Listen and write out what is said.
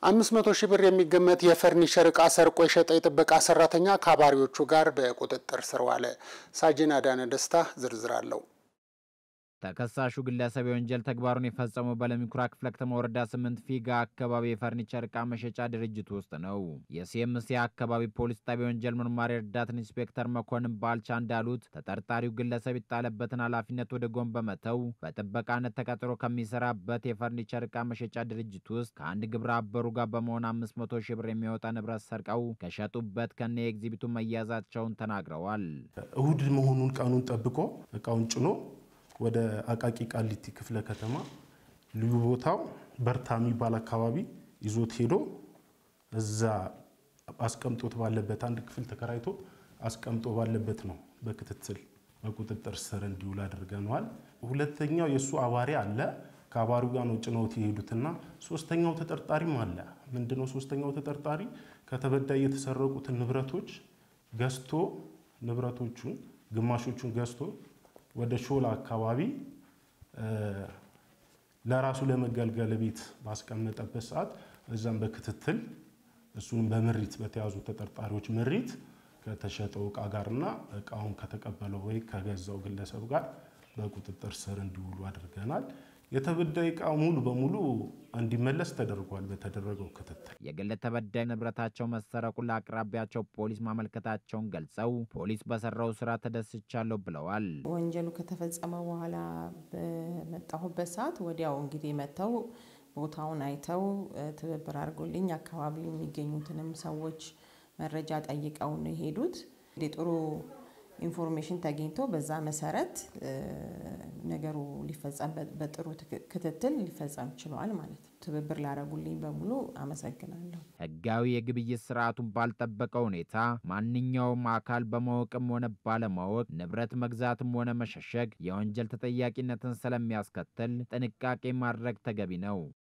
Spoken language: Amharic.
አምስት መቶ ሺህ ብር የሚገመት የፈርኒቸር ዕቃ ሰርቆ የሸጠ የጥበቃ ሰራተኛ ከአባሪዎቹ ጋር በቁጥጥር ስር ዋለ። ሳጅን አዳነ ደስታ ዝርዝር አለው። ተከሳሹ ግለሰብ የወንጀል ተግባሩን የፈጸመው በለሚኩራ ክፍለ ከተማ ወረዳ ስምንት ፊጋ አካባቢ የፈርኒቸር ዕቃ መሸጫ ድርጅት ውስጥ ነው። የሲኤምሲ አካባቢ ፖሊስ ጣቢያ ወንጀል ምርማሪ ረዳት ኢንስፔክተር መኮንን ባልቻ እንዳሉት ተጠርጣሪው ግለሰብ የጣለበትን ኃላፊነት ወደ ጎን በመተው በጥበቃነት ተቀጥሮ ከሚሰራበት የፈርኒቸር ዕቃ መሸጫ ድርጅት ውስጥ ከአንድ ግብረ አበሩ ጋር በመሆን አምስት መቶ ሺህ ብር የሚወጣ ንብረት ሰርቀው ከሸጡበት ከነ የኤግዚቢቱ መያዛቸውን ተናግረዋል። እሁድ መሆኑን ቀኑን ጠብቆ እቃውን ጭኖ ወደ አቃቂ ቃሊቲ ክፍለ ከተማ ልዩ ቦታው በርታ የሚባል አካባቢ ይዞት ሄዶ እዛ አስቀምጦት ባለበት አንድ ክፍል ተከራይቶ አስቀምጦ ባለበት ነው በክትትል በቁጥጥር ስር እንዲውል አድርገነዋል። ሁለተኛው የእሱ አባሪ አለ። ከአባሪው ጋር ነው ጭነውት የሄዱትና ሶስተኛው ተጠርጣሪም አለ። ምንድነው ሶስተኛው ተጠርጣሪ ከተበዳይ የተሰረቁትን ንብረቶች ገዝቶ ንብረቶቹን ግማሾቹን ገዝቶ ወደ ሾላ አካባቢ ለራሱ ለመገልገል ቤት ባስቀመጠበት ሰዓት እዛም በክትትል እሱንም በምሪት በተያዙ ተጠርጣሪዎች ምሪት ከተሸጠው እቃ ጋርና እቃውን ከተቀበለው ወይ ከገዛው ግለሰብ ጋር በቁጥጥር ስር እንዲውሉ አድርገናል። የተበዳይ እቃ ሙሉ በሙሉ እንዲመለስ ተደርጓል። በተደረገው ክትትል የግል ተበዳይ ንብረታቸው መሰረቁን ለአቅራቢያቸው ፖሊስ ማመልከታቸውን ገልጸው ፖሊስ በሰራው ስራ ተደስቻለሁ ብለዋል። ወንጀሉ ከተፈጸመ በኋላ በመጣሁበት ሰዓት ወዲያው እንግዲህ መጥተው ቦታውን አይተው ትብብር አድርጎልኝ አካባቢው የሚገኙትንም ሰዎች መረጃ ጠይቀው ነው የሄዱት። ጥሩ ኢንፎርሜሽን ተገኝቶ በዛ መሰረት ነገሩ ሊፈጸም በጥሩ ክትትል ሊፈጸም ችሏል ማለት ነው። ትብብር ላደረጉልኝ በሙሉ አመሰግናለሁ። ህጋዊ የግብይት ስርዓቱን ባልጠበቀ ሁኔታ ማንኛውም አካል በማወቅም ሆነ ባለማወቅ ንብረት መግዛትም ሆነ መሸሸግ የወንጀል ተጠያቂነትን ስለሚያስከትል ጥንቃቄ ማድረግ ተገቢ ነው።